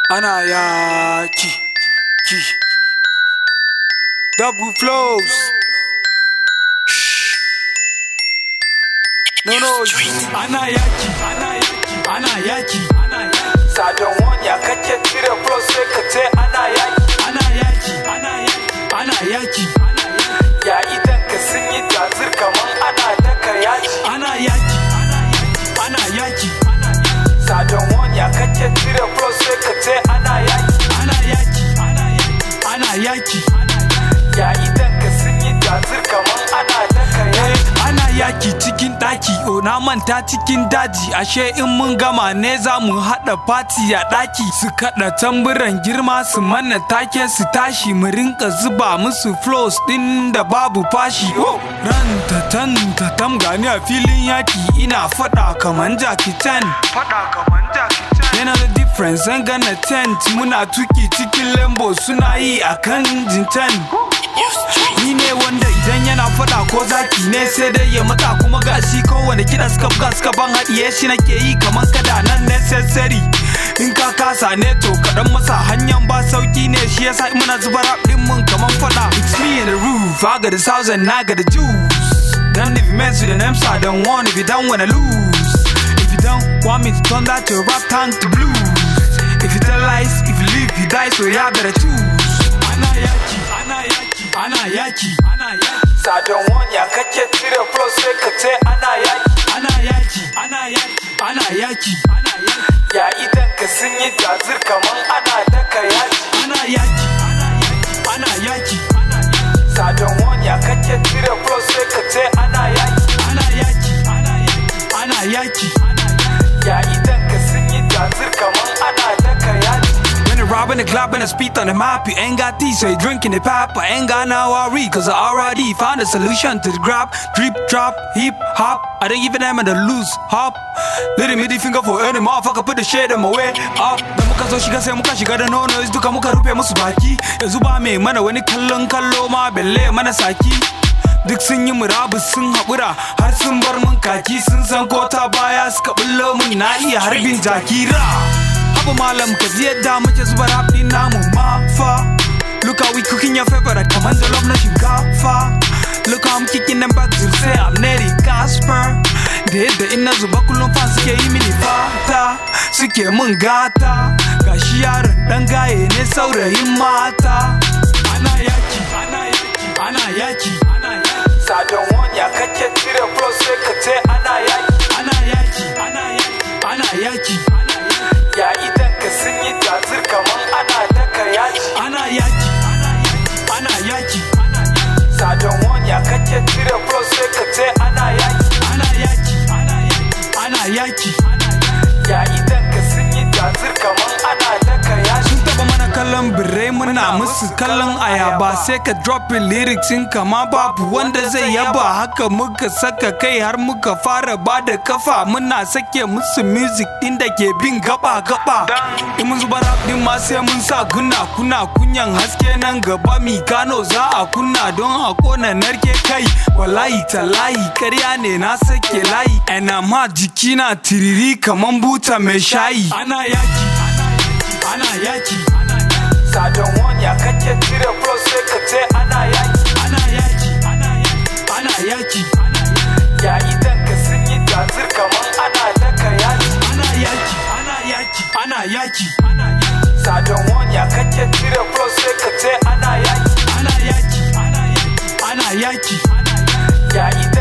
ana yaki ki double flows Shh. no no ana yaki ana yaki ana yaki ana yaki sadan wanya kake cire flow sai ka ce ana yaki ana yaki ana yaki ana yaki ana yaki ya idan ka sun yi tazir kaman ana daka yaki ana yaki ana yaki ana yaki sadan wanya kake cire flow sai ka ce ana yaki ana yaki ana yaki ana yaki ya idan ka sun yi tazir kaman ana daka yaki ana yaki cikin daki o na manta cikin daji ashe in mun gama ne za mu haɗa fati a daki su kaɗa tamburan girma su mana take su tashi mu rinka zuba musu flows ɗin da babu fashi oh ran ta tan ta tam gani a filin yaki ina faɗa kaman jaki ten faɗa kaman jaki ten yana da difference an gana tent muna tuki cikin lambo suna yi a kan jinten Ni ne wanda idan yana fada ko zaki ne sai dai ya mata kuma gashi kowane kiɗa suka buga suka ban haɗiye shi nake yi kamar kada nan necessary in ka kasa ne to kaɗan masa hanyar ba sauki ne shi yasa muna zuba rap ɗin mun kamar fada it's me in the roof I got the sounds and I got the juice then if you mess with an MC I don't want if you don't wanna lose if you don't want me to turn that your rap tank to blues if you tell lies if you live you die so ya better choose ana yaki ana yaki ana yaki ana yaki sadan wanya kake cire flow sai ka ce ana yaki ana yaki ana yaki ana yaki ana yaki ya idan ka sun yi jazir kaman ana daka yaki ana yaki ana yaki ana yaki ana yaki sadan wanya kake cire flow sai ka ce ana yaki ana yaki ana yaki ana yaki ana yaki ya idan ka sun yi jazir kaman ana daka yaki When you're robbing the club and I speed on the map, you ain't got these, so you drinking the pap. I ain't got no worry, cause I already found a solution to the grab. Drip, drop, hip, hop. I don't even am in the loose, hop. Little middle finger for any motherfucker, put the shit in my way. Up, da muka zo shiga sai muka shiga da no noise duka muka rufe musu baki. Yanzu ba mai mana wani kallon kallo ma belle mana saki. Duk sun yi murabus sun haƙura har sun bar mun kaki sun san ko ta baya suka bullo mun na iya harbin jakira. Abu malam ka ji yadda muke zuba rap din namu mafa Look how we cooking your favorite kaman jollof na shinkafa Look how I'm kicking them back to say I'm Neri Casper Da yadda ina zuba kullum fan suke yi mini fata Suke mun gata Gashi yaron dan gaye ne saurayin mata Ana yaki, ana yaki, ana yaki, ana yaki Sadan wanya kake cire flow sai ka ce ana yaki Ana yaki, ana yaki, ana yaki, ana yaki ya idan ka sun yi jazir kaman ana daka yaki ana yaki ana yaki ana yaki sadan wanya kake cire flow sai ka ce ana yaki ana yaki ana yaki ana yaki ya idan ka sun yi jazir kaman ana daka yaki sun taba mana kallon birrai muna musu kallon ayaba sai ka drop lyrics in kama babu wanda zai yaba haka muka saka kai har muka fara ba da kafa muna sake musu music din da ke bin gaba gaba in mun zuba rap din ma sai mun sa kunna kuna kunyan haske nan gaba mi gano za a kunna don a kona narke kai wallahi talahi karya ne na sake layi ana ma jiki na tiriri kaman buta mai shayi ana yaki ana yaki ana yaki sadan wanya kake cire flow sai ka ce ana yaki ana yaki ana yaki ana yaki ana yaki ya idan ka sun yi jazir kaman ana daka yaki ana yaki ana yaki ana yaki ana yaki sadan wanya kake cire flow sai ka ce ana yaki ana yaki ana yaki ana yaki ana yaki ya idan